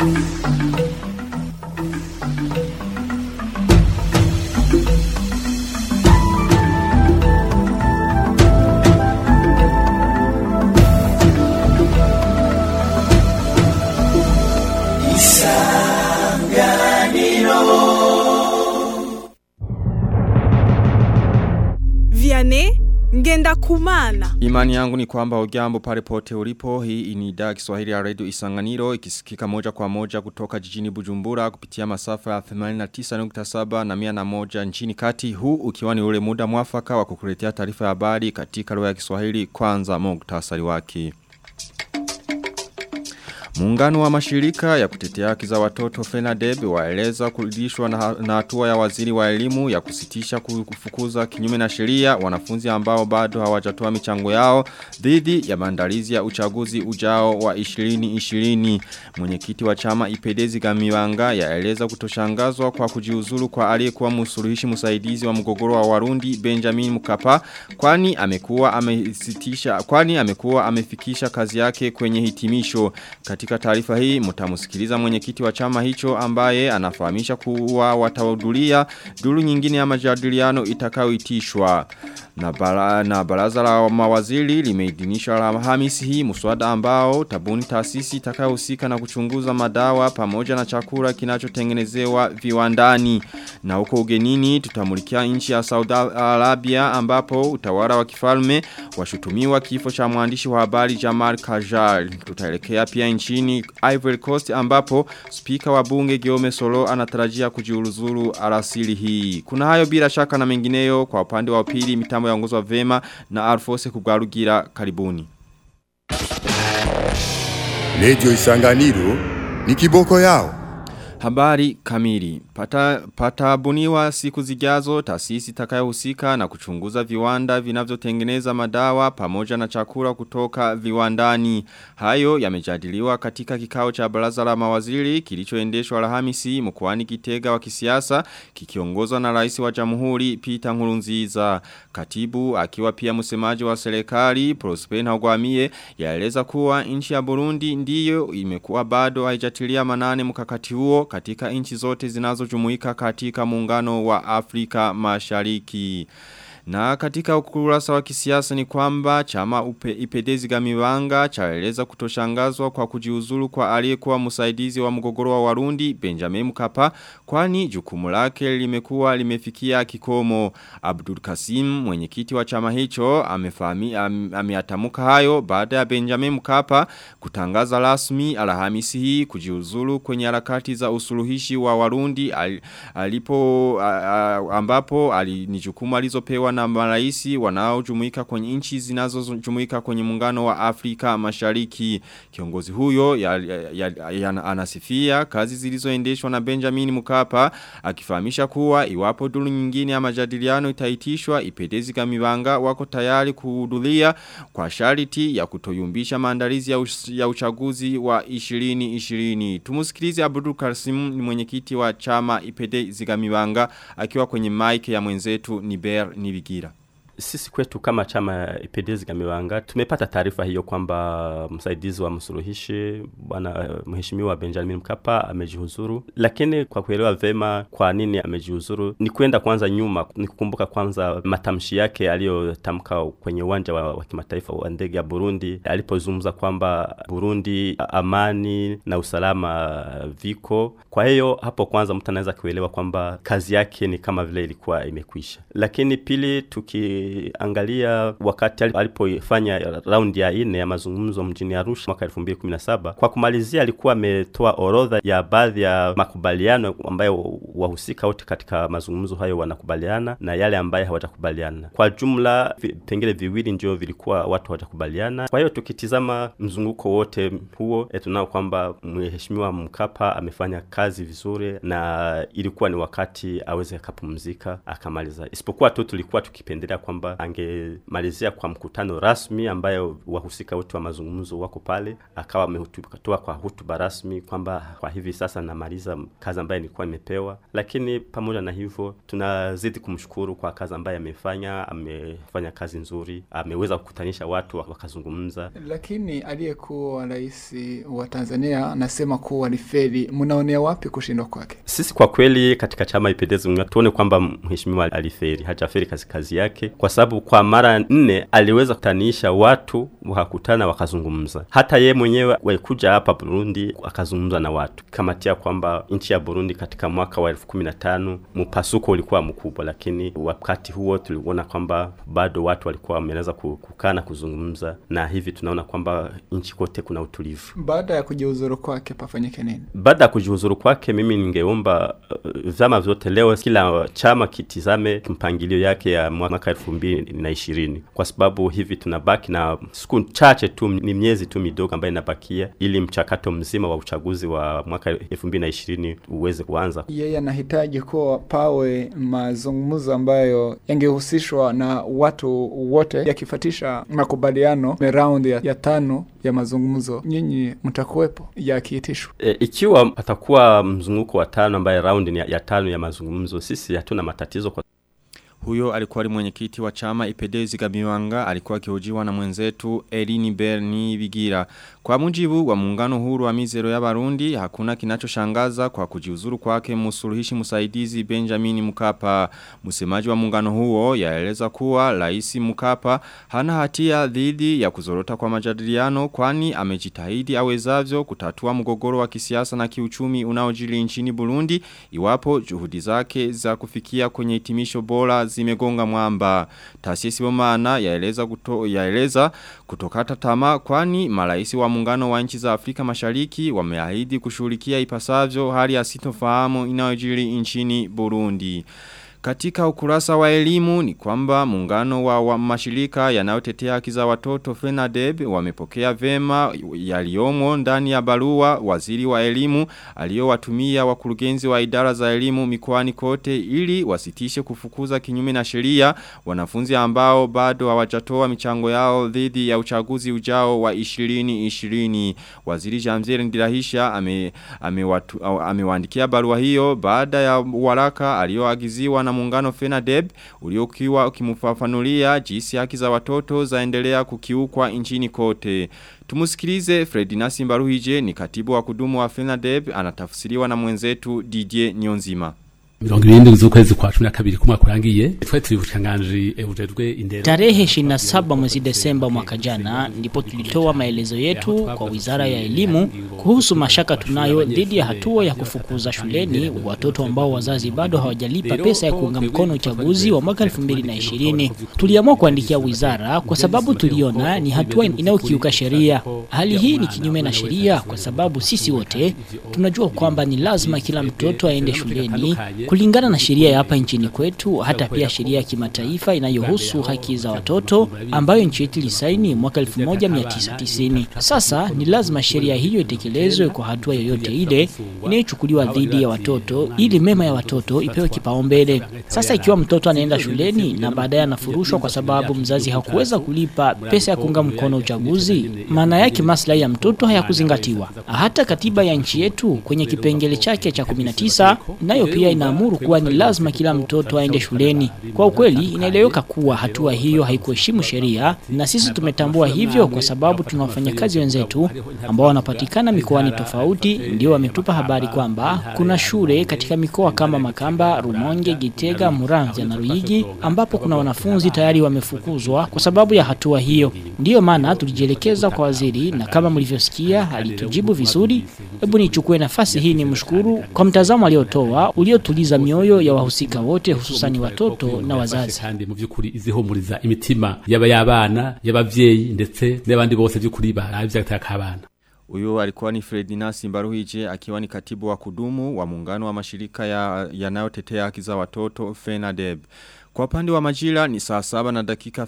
Vianney ngenda kumana. Imani yangu ni kwamba ujambo pale pote ulipo hii ni idhaa ya Kiswahili ya Radio Isanganiro ikisikika moja kwa moja kutoka jijini Bujumbura kupitia masafa ya 89.7 na 101 nchini kati huu ukiwa ni ule muda mwafaka wa kukuletea taarifa ya habari katika lugha ya Kiswahili kwanza muktasari wake. Muungano wa mashirika ya kutetea haki za watoto FENADEB waeleza kurudishwa na na hatua ya waziri wa elimu ya kusitisha kufukuza kinyume na sheria wanafunzi ambao bado hawajatoa michango yao dhidi ya maandalizi ya uchaguzi ujao wa 2020. Mwenyekiti wa chama Ipedezi Gamiwanga yaeleza kutoshangazwa kwa kujiuzulu kwa aliyekuwa msuluhishi msaidizi wa mgogoro wa Warundi Benjamin Mkapa kwani amekuwa amesitisha kwani amekuwa amefikisha kazi yake kwenye hitimisho katika taarifa hii mtamusikiliza mwenyekiti wa chama hicho ambaye anafahamisha kuwa watahudhuria duru nyingine ya majadiliano itakayoitishwa na, bara, na baraza la mawaziri limeidhinisha Alhamisi hii mswada ambao tabuni taasisi itakayohusika na kuchunguza madawa pamoja na chakula kinachotengenezewa viwandani na huko ugenini tutamulikia nchi ya Saudi Arabia ambapo utawala wa kifalme washutumiwa kifo cha mwandishi wa habari Jamal Khashoggi tutaelekea pia nchini Ivory Coast ambapo spika wa bunge Giome Solo anatarajia kujiuzulu alasiri hii kuna hayo bila shaka na mengineyo kwa upande wa pili mitambo yaongozwa vema na Alfose Kugarugira karibuni Lejo Isanganiro ni kiboko yao. Habari kamili. Pata, patabuniwa siku zijazo taasisi itakayohusika na kuchunguza viwanda vinavyotengeneza madawa pamoja na chakula kutoka viwandani. Hayo yamejadiliwa katika kikao cha baraza la mawaziri kilichoendeshwa Alhamisi mkoani Kitega wa kisiasa kikiongozwa na rais wa Jamhuri Peter Nkurunziza. Katibu akiwa pia msemaji wa serikali Prosper Ntagwamiye yaeleza kuwa nchi ya Burundi ndiyo imekuwa bado haijatilia manane mkakati huo katika nchi zote zinazojumuika katika muungano wa Afrika Mashariki. Na katika ukurasa wa kisiasa ni kwamba chama upe, ipedezi gamiwanga chaeleza kutoshangazwa kwa kujiuzulu kwa aliyekuwa msaidizi wa mgogoro wa Warundi Benjamin Mkapa kwani jukumu lake limekuwa limefikia kikomo Abdul Kasim mwenyekiti wa chama hicho amefahami am, ameatamuka hayo baada ya Benjamin Mkapa kutangaza rasmi Alhamisi hii kujiuzulu kwenye harakati za usuluhishi wa Warundi al, alipo a, a, ambapo ali, ni jukumu alizopewa na maraisi wanaojumuika kwenye nchi zinazojumuika kwenye muungano wa Afrika Mashariki. Kiongozi huyo ya, ya, ya, ya, anasifia kazi zilizoendeshwa na Benjamin Mkapa akifahamisha kuwa iwapo duru nyingine ya majadiliano itaitishwa ipedezi kamibanga wako tayari kuhudhuria kwa sharti ya kutoyumbisha maandalizi ya, ya uchaguzi wa 2020. Tumusikilize Abdul Kasim ni mwenyekiti wa chama ipedezi kamibanga akiwa kwenye mic ya mwenzetu Niber Nibigira sisi kwetu kama chama ipedezi Gamiwanga tumepata taarifa hiyo kwamba msaidizi wa msuluhishi bwana mheshimiwa Benjamin Mkapa amejihuzuru, lakini kwa kuelewa vema kwa nini amejihuzuru ni kwenda kwanza nyuma, ni kukumbuka kwanza matamshi yake aliyotamka kwenye uwanja wa, wa kimataifa wa ndege ya Burundi alipozungumza kwamba Burundi amani na usalama viko. Kwa hiyo hapo kwanza mtu anaweza kuelewa kwamba kazi yake ni kama vile ilikuwa imekwisha, lakini pili tuki ukiangalia wakati alipofanya raundi ya ine ya mazungumzo mjini Arusha mwaka 2017 kwa kumalizia alikuwa ametoa orodha ya baadhi ya makubaliano ambayo wahusika wote katika mazungumzo hayo wanakubaliana na yale ambayo hawatakubaliana. Kwa jumla vipengele viwili ndio vilikuwa watu hawatakubaliana. Kwa hiyo tukitizama mzunguko wote huo e, tunao kwamba mheshimiwa Mkapa amefanya kazi vizuri na ilikuwa ni wakati aweze akapumzika akamaliza, isipokuwa tu tulikuwa tukipendelea kwamba kwamba angemalizia kwa mkutano rasmi ambayo wahusika wote wa mazungumzo wako pale, akawa ametoa kwa hutuba rasmi kwamba kwa hivi sasa namaliza kazi ambayo nilikuwa nimepewa. Lakini pamoja na hivyo, tunazidi kumshukuru kwa kazi ambayo amefanya. Amefanya kazi nzuri, ameweza kukutanisha watu wakazungumza. Lakini aliyekuwa rais wa Tanzania anasema kuwa alifeli. Mnaonea wapi kushindwa kwake? Sisi kwa kweli katika chama Ipendeze tuone kwamba mheshimiwa aliferi, hajaferi kazi kazi yake, kwa sababu kwa mara nne aliweza kutanisha watu wakakutana wakazungumza. Hata ye mwenyewe walikuja hapa Burundi akazungumza na watu, kamatia kwamba nchi ya Burundi katika mwaka wa elfu kumi na tano mpasuko ulikuwa mkubwa, lakini wakati huo tuliona kwamba bado watu walikuwa wameweza kukaa na kuzungumza, na hivi tunaona kwamba nchi kote kuna utulivu. Baada ya kujiuzuru kwake pafanyike nini? Baada ya kujiuzuru kwake, mimi ningeomba uh, vyama vyote leo, kila chama kitizame mpangilio yake ya mwaka elfu mbili na ishirini kwa sababu hivi tunabaki na siku chache tu, ni miezi tu midogo ambayo inabakia ili mchakato mzima wa uchaguzi wa mwaka elfu mbili na ishirini uweze kuanza. Yeye anahitaji kuwa pawe mazungumzo ambayo yangehusishwa na watu wote, yakifatisha makubaliano raundi ya, ya tano ya mazungumzo. Nyinyi mtakuwepo yakiitishwa? E, ikiwa atakuwa mzunguko wa tano ambaye raundi ya, ya tano ya mazungumzo, sisi hatuna matatizo kwa Huyo alikuwa ni mwenyekiti wa chama Ipedezi Gamiwanga alikuwa akihojiwa na mwenzetu Elini Berni Bigira. Kwa mujibu wa muungano huru wa mizero ya Barundi hakuna kinachoshangaza kwa kujiuzuru kwake msuluhishi msaidizi Benjamin Mkapa. Msemaji wa muungano huo yaeleza kuwa Rais Mkapa hana hatia dhidi ya kuzorota kwa majadiliano kwani amejitahidi awezavyo kutatua mgogoro wa kisiasa na kiuchumi unaojili nchini Burundi iwapo juhudi zake za kufikia kwenye hitimisho bora zimegonga mwamba. Taasisi Bomana yaeleza kuto, yaeleza kutokata tamaa kwani maraisi wa muungano wa nchi za Afrika Mashariki wameahidi kushughulikia ipasavyo hali ya sitofahamu inayojiri nchini Burundi. Katika ukurasa wa elimu ni kwamba muungano wa, wa mashirika yanayotetea haki za watoto FENADEB wamepokea vema yaliomo ndani ya barua waziri wa elimu aliyowatumia wakurugenzi wa idara za elimu mikoani kote ili wasitishe kufukuza kinyume na sheria wanafunzi ambao bado hawajatoa michango yao dhidi ya uchaguzi ujao wa 2020 waziri Jamzeri Ndirahisha ame amewaandikia ame barua hiyo baada ya waraka aliyoagiziwa na muungano FENADEB uliokiwa ukimufafanulia jinsi haki za watoto zaendelea kukiukwa nchini kote. Tumusikilize Fredina Simbaruhije ni katibu wa kudumu wa FENADEB anatafsiriwa na mwenzetu DJ Nyonzima. mirongo irindwi z'ukwezi kwa cumi na kabiri kumwaka urangiye twari turi bushikiranganji bujejwe indero Tarehe 27 mwezi Desemba mwaka jana ndipo tulitoa maelezo yetu kwa Wizara ya Elimu kuhusu mashaka tunayo dhidi ya hatua ya kufukuza shuleni watoto ambao wazazi bado hawajalipa pesa ya kuunga mkono uchaguzi wa mwaka 2020. Tuliamua kuandikia wizara kwa sababu tuliona ni hatua inayokiuka sheria. Hali hii ni kinyume na sheria kwa sababu sisi wote tunajua kwamba ni lazima kila mtoto aende shuleni kulingana na sheria ya hapa nchini kwetu, hata pia sheria ya kimataifa inayohusu haki za watoto ambayo nchi yetu ilisaini mwaka 1990. Sasa ni lazima sheria hiyo itekelezwe kwa hatua yoyote ile inayochukuliwa dhidi ya watoto ili mema ya watoto ipewe kipaumbele. Sasa ikiwa mtoto anaenda shuleni na baadaye anafurushwa kwa sababu mzazi hakuweza kulipa pesa ya kuunga mkono uchaguzi, maana yake maslahi ya mtoto hayakuzingatiwa. Hata katiba ya nchi yetu kwenye kipengele chake cha 19 nayo pia inaamuru kuwa ni lazima kila mtoto aende shuleni. Kwa ukweli, inaeleweka kuwa hatua hiyo haikuheshimu sheria, na sisi tumetambua hivyo kwa sababu tuna wafanyakazi wenzetu ambao wanapatikana mikoani tofauti, ndio wametupa habari kwamba kuna shule katika mikoa kama Makamba, Rumonge, Gitega, Muramvya na Ruyigi ambapo kuna wanafunzi tayari wamefukuzwa kwa sababu ya hatua hiyo. Ndiyo maana tulijielekeza kwa waziri, na kama mlivyosikia alitujibu vizuri. Hebu nichukue nafasi hii nimshukuru kwa mtazamo aliotoa uliotuliza mioyo ya wahusika wote hususani watoto na wazazi. kandi mu by'ukuri izihumuriza imitima yaba y'abana y'abavyeyi ndetse n'abandi bose by'ukuri baravye agataka abana Uyo alikuwa ni Fredina Simbaruhije akiwa ni katibu wa kudumu wa muungano wa mashirika ya yanayotetea haki za watoto FENADEB. Kwa upande wa majira ni saa saba na dakika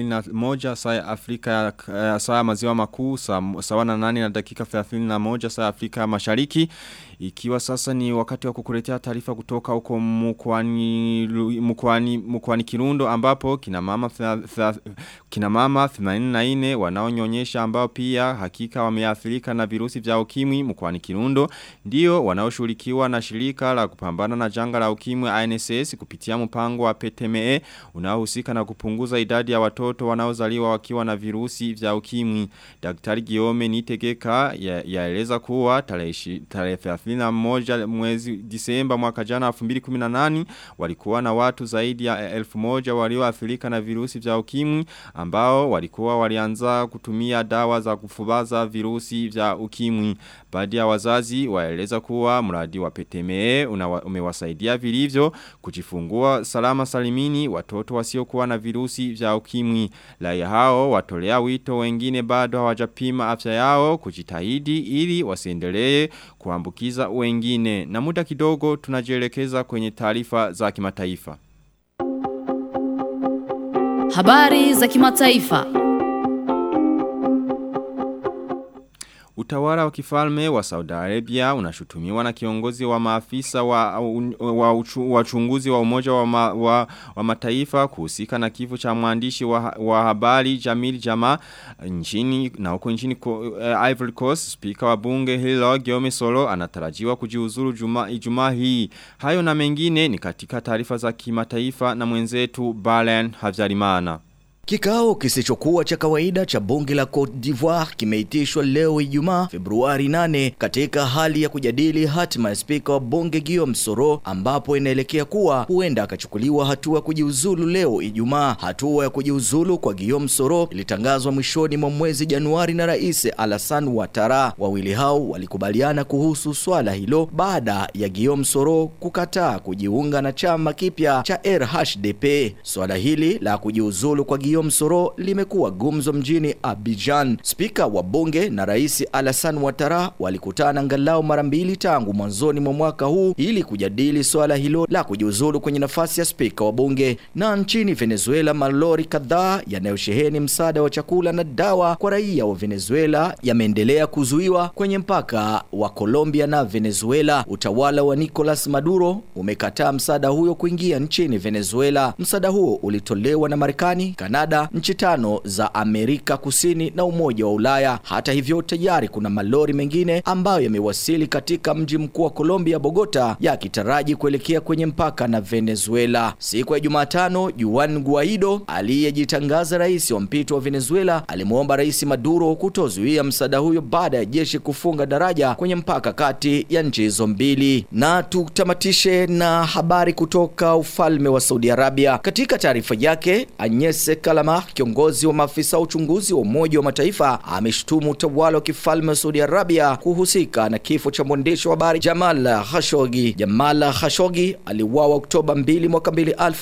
31 saa ya Afrika ya saa ya maziwa makuu saa, sawa na nane na dakika 31 saa ya Afrika mashariki. Ikiwa sasa ni wakati wa kukuletea taarifa kutoka huko mkoani mkoani mkoani Kirundo ambapo kina mama thela- thela- kina mama 84 wanaonyonyesha ambao pia hakika wameathirika na virusi vya ukimwi mkoani Kirundo ndio wanaoshughulikiwa na shirika la kupambana na janga la ukimwi INSS kupitia mpango wa PTME unaohusika na kupunguza idadi ya watoto wanaozaliwa wakiwa na virusi vya ukimwi. Daktari Giome Nitegeka ya- yaeleza kuwa tarehe ishi- tarehe 31 mwezi Disemba mwaka jana 2018 walikuwa na watu zaidi ya elfu moja walioathirika na virusi vya ukimwi ambao walikuwa walianza kutumia dawa za kufubaza virusi vya ukimwi. Baadhi ya wazazi waeleza kuwa mradi wa PTME unawa- umewasaidia vilivyo kujifungua salama salimini watoto wasiokuwa na virusi vya ukimwi. Raia hao watolea wito wengine bado hawajapima afya yao kujitahidi ili wasiendelee kuambukiza wengine. Na muda kidogo tunajielekeza kwenye taarifa za kimataifa. Habari za kimataifa. Utawala wa kifalme wa Saudi Arabia unashutumiwa na kiongozi wa maafisa wa, wa, uchu, wa uchunguzi wa umoja wa, ma, wa, wa mataifa kuhusika na kifo cha mwandishi wa, wa habari Jamil Jama nchini na huko nchini uh, Ivory Coast speaker wa bunge hilo Giome Solo anatarajiwa kujiuzuru juma, Ijumaa hii. Hayo na mengine ni katika taarifa za kimataifa na mwenzetu Balen Havyarimana. Kikao kisichokuwa cha kawaida cha bunge la Cote d'Ivoire kimeitishwa leo Ijumaa Februari 8 katika hali ya kujadili hatima ya spika wa bunge Guillaume Soro ambapo inaelekea kuwa huenda akachukuliwa hatua ya kujiuzulu leo Ijumaa. Hatua ya kujiuzulu kwa Guillaume Soro ilitangazwa mwishoni mwa mwezi Januari na Rais Alassane Ouattara. Wawili hao walikubaliana kuhusu swala hilo baada ya Guillaume Soro kukataa kujiunga na chama kipya cha RHDP. Swala hili la kujiuzulu kwa Guillaume Soro limekuwa gumzo mjini Abidjan. Spika wa bunge na Rais Alassane Ouattara walikutana angalau mara mbili tangu mwanzoni mwa mwaka huu ili kujadili swala hilo la kujiuzulu kwenye nafasi ya spika wa bunge. Na nchini Venezuela, malori kadhaa yanayosheheni msaada wa chakula na dawa kwa raia wa Venezuela yameendelea kuzuiwa kwenye mpaka wa Colombia na Venezuela. Utawala wa Nicolas Maduro umekataa msaada huyo kuingia nchini Venezuela. Msaada huo ulitolewa na Marekani, Kanada, nchi tano za Amerika Kusini na Umoja wa Ulaya. Hata hivyo, tayari kuna malori mengine ambayo yamewasili katika mji mkuu wa Colombia, Bogota, yakitaraji kuelekea kwenye mpaka na Venezuela. Siku ya Jumatano, Juan Guaido aliyejitangaza rais wa mpito wa Venezuela alimwomba Rais Maduro kutozuia msaada huyo baada ya jeshi kufunga daraja kwenye mpaka kati ya nchi hizo mbili. Na tutamatishe na habari kutoka ufalme wa Saudi Arabia. Katika taarifa yake, Agnes Kalama, kiongozi wa maafisa wa uchunguzi wa Umoja wa Mataifa, ameshtumu utawala wa kifalme wa Saudi Arabia kuhusika na kifo cha mwandishi wa habari Jamal Khashoggi. Jamal Khashoggi aliuawa Oktoba 2 mwaka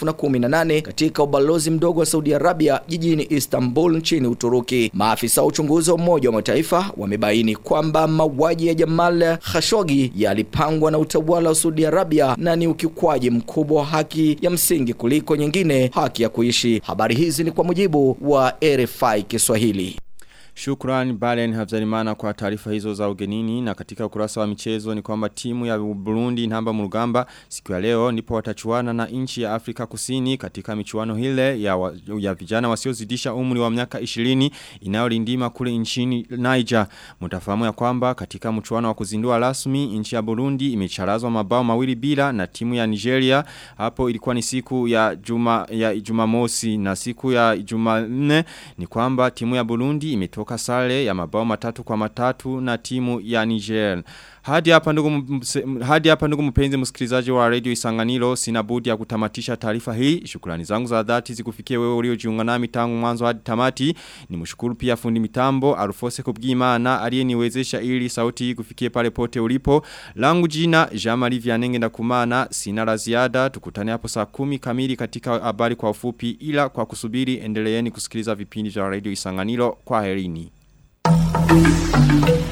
2018 katika ubalozi mdogo wa Saudi Arabia jijini Istanbul nchini Uturuki. Maafisa wa uchunguzi wa Umoja wa Mataifa wamebaini kwamba mauaji ya Jamal Khashoggi yalipangwa na utawala wa Saudi Arabia na ni ukiukwaji mkubwa wa haki ya msingi kuliko nyingine, haki ya kuishi. Habari hizi ni kwa mujibu wa RFI Kiswahili. Shukran Balen Habzarimana kwa taarifa hizo za ugenini na katika ukurasa wa michezo ni kwamba timu ya Burundi namba murugamba siku ya leo ndipo watachuana na nchi ya Afrika Kusini katika michuano hile ya, wa, ya vijana wasiozidisha umri wa miaka 20 inayolindima kule nchini Niger. Mtafahamu ya kwamba katika mchuano wa kuzindua rasmi nchi ya Burundi imecharazwa mabao mawili bila na timu ya Nigeria hapo ilikuwa ni siku ya juma ya Jumamosi na siku ya Jumanne ni kwamba timu ya Burundi imetoka kutoka sare ya mabao matatu kwa matatu na timu ya Niger. Hadi hapa ndugu hadi hapa ndugu mpenzi msikilizaji wa Radio Isanganiro sina budi ya kutamatisha taarifa hii. Shukrani zangu za dhati zikufikie wewe uliojiunga nami tangu mwanzo hadi tamati. Nimshukuru pia fundi mitambo Arufose Kubwimana aliyeniwezesha ili sauti hii kufikie pale pote ulipo. Langu jina Jean-Marie Vianenge ndakumana sina la ziada tukutane hapo saa kumi kamili katika habari kwa ufupi ila kwa kusubiri endeleeni kusikiliza vipindi vya Radio Isanganiro kwa herini. Thank you.